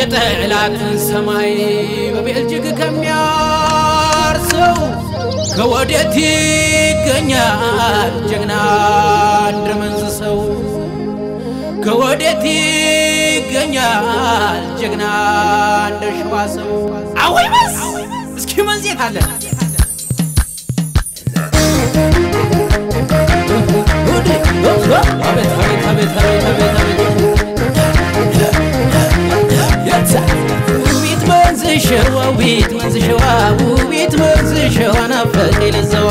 የጠላትን ሰማይ በቤልጅግ ከሚያርሰው ከወዴት ይገኛል ጀግና እንደ መንዝ ሰው? ከወዴት ይገኛል ጀግና እንደ ሸዋ ሰው? አወይ መስ እስኪ መንዜት አለ አቤት አቤት አቤት አቤት አቤት አቤት ውቢት መንዝ ሸዋ ውቢት መንዝ ሸዋ ውቢት መንዝ ሸዋ ናፈቀ ለዘዋ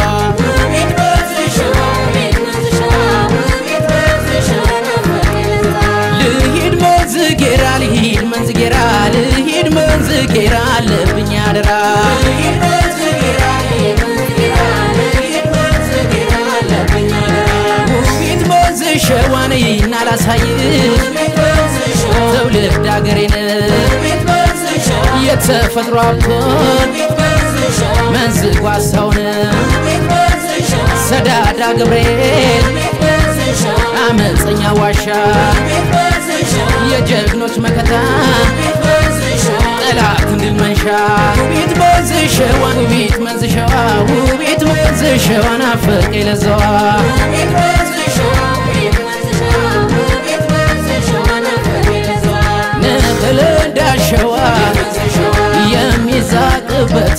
ልሂድ መንዝ ጌራ ልሂድ መንዝ ጌራ ልሂድ መንዝ ጌራ አለብኝ አደራ ውቢት መንዝ ሸዋን እናላሳይ ትውልድ አገሬን የተፈጥሮ ሀብቶን መንዝ ጓሳውን ሰዳዳ ገብርኤል አመፀኛ ዋሻ የጀግኖች መከታ ጠላት እንድል መንሻ ውቢት መንዝ ሸዋ ውቢት መንዝ ሸዋ ውቢት መንዝ ሸዋ ናፈቀ ለዘዋ ንቅል እንዳሸዋ የሚዛቅበት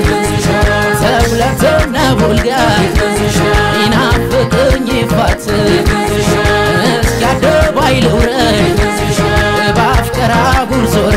ተብለትና ቡልጋ ይናፍቅኝ ይፋት እስኪ አደባይ ልውረድ በአፍቀራ ጉርዞሬ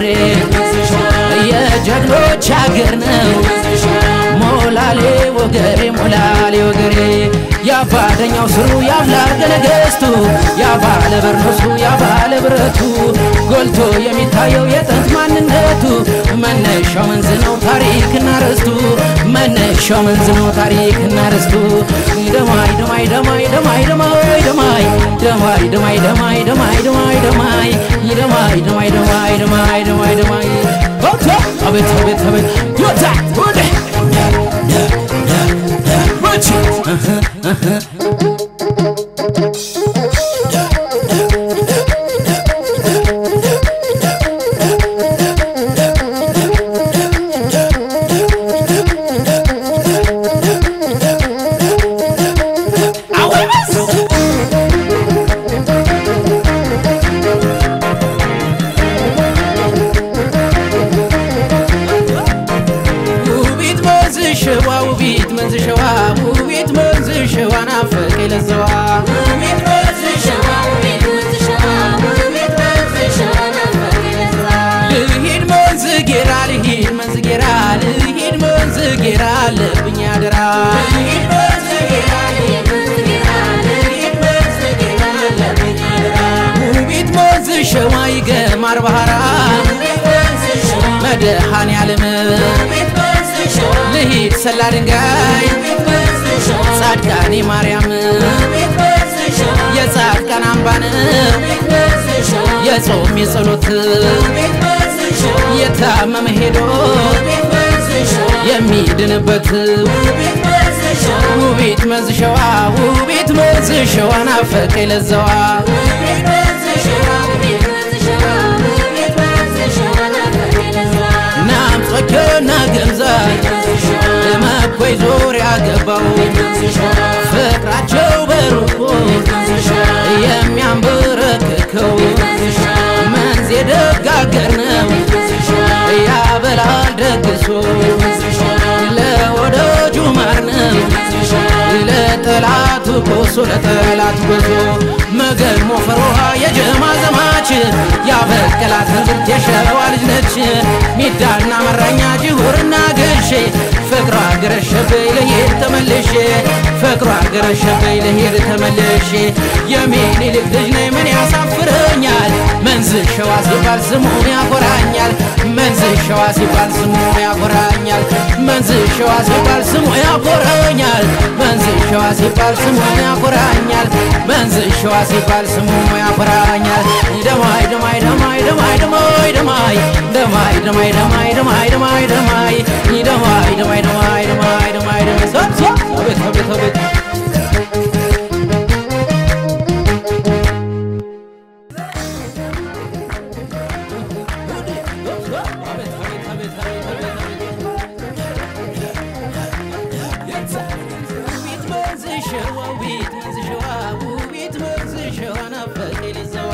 የጀግኖች አገር ነው ሞላሌ ወገሬ ሞላሌ ወገሬ ያባደኛው ስሩ ያብላገ ነገስቱ ያባለ በርኖሱ ያባለ ብረቱ ጎልቶ የሚታየው የጥንት ማንነቱ መነሻው መንዝ ነው ታሪክና ርስቱ መነሻው መንዝ ነው ታሪክና ርስቱ ደማይ ደማይ ደማይ ደማይ ደማይ ደማይ ደማይ ደማይ ደማይ ደማይ ደማይ ደማይ ደማይ ደማይ ደማይ ደማይ ደማይ ደማይ ኦቶ አቤት አቤት አቤት ዮታ ወደ ወቺ ውቢት መንዝ ሸዋ ውቢት መንዝ ሸዋ ውቢት መንዝ ሸዋ ናፈቀ ለዘዋ ልሂድ መንዝ ጌራ ልሂድ መንዝ ጌራ ልሂድ መንዝ ጌራ አለብኝ አደራ ውቢት መንዝ ሸዋ ይገማር ባህራ መድኃኔ ዓለም ልሂድ ሰላ ድንጋይ ጻድቃኔ ማርያም የጻድቃን አምባን የጾም የጸሎት የታመመ ሄዶ የሚድንበት ውቢት መንዝ ሸዋ ውቢት መንዝ ሸዋ ናፈቀ ለዘዋ ናምጾቾና ገምዛ ለመኮይ ዙሪያ ገባው ፍቅራቸው በሩቁ የሚያንበረክከው መንዝ የደጋገር ነው ያበላል ደግሶ ለወዳጁ ማር ነው ለጠላቱ ኮሶ ለጠላት ጎዞ መገን ሞፈሯ የጀማ ዘማች ያበቀላት እንዝርት የሸዋ ልጅ ነች ሚዳና መራኛ ጅሁርና ገሼ ፍቅሯ ገረሸበይ ለሄድ ተመልሼ ፍቅሯ ገረሸበይ ለሄድ ተመልሼ የሚኒልክ ልጅ ነኝ ምን ያሳፍረኛል መንዝ ሸዋ ሲባል ስሙ ያኮራኛል መንዝ ሸዋ ሲባል ስሙ ያኮራኛል መንዝ ሸዋ ሲባል ስሙ ያኮራኛል መንዝ ሸዋ ሲባል ስሙ ያኮራኛል መንዝ ሸዋ ሲባል ስሙ ያኮራኛል ደማይ ደማይ ደማይ ደማይ ደማይ ደማይ ደማይ ደማይ ደማይ ደማይ ደማይ ደማይ ደማይ ደማይ ደማይ ደማይ ደማይ ደማይ ሶ ሶ አቤት አቤት አቤት ውቢት መንዝ ሸዋ ውቢት መንዝ ሸዋ ውቢት መንዝ ሸዋ ናፈቀ ለዘዋ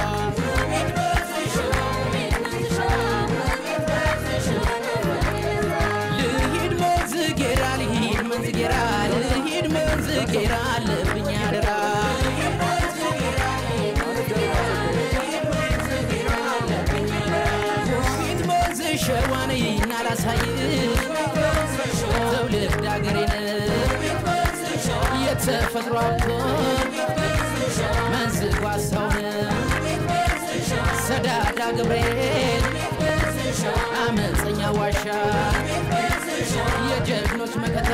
ልሂድ መንዝ ጌራ ልሂድ መንዝ ጌራ ልሂድ መንዝ ጌራ አለብኝ አደራ ውቢት መንዝ ሸዋን እናላሳይ ትውልድ አገሬን የተፈጥሮ መንዝ ጓሳውን ሰዳዳ ገብርኤል አመፀኛ ዋሻ የጀግኖች መከታ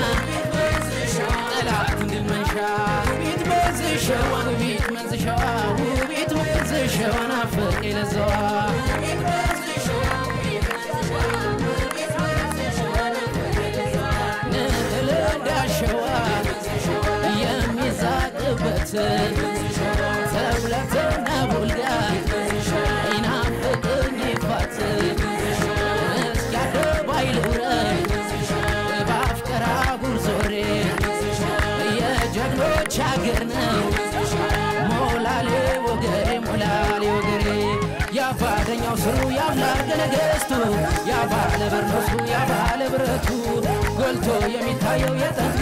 ጠላት ድል መንሻ ውቢት መንዝ ሸዋ ውቢት መንዝ ሸዋ ውቢት መንዝ ሸዋ ናፈቀ ለዘዋ ንህልዳ ሸዋ የሚዛቅበት ተብለትና ቡልጋ ይናፍቅኝ ይፋት እስኪ አደባይ ልውረድ በአፍቀራ ጉርዞሬ የጀግኖች አገር ነው ሞላሌ ወገሬ ሞላሌ ወገሬ ያባደኛው ስሩ ያምላርገ ነገስቱ ያባለ በርኖሱ ያባለ ብረቱ ጎልቶ የሚታየው የጠን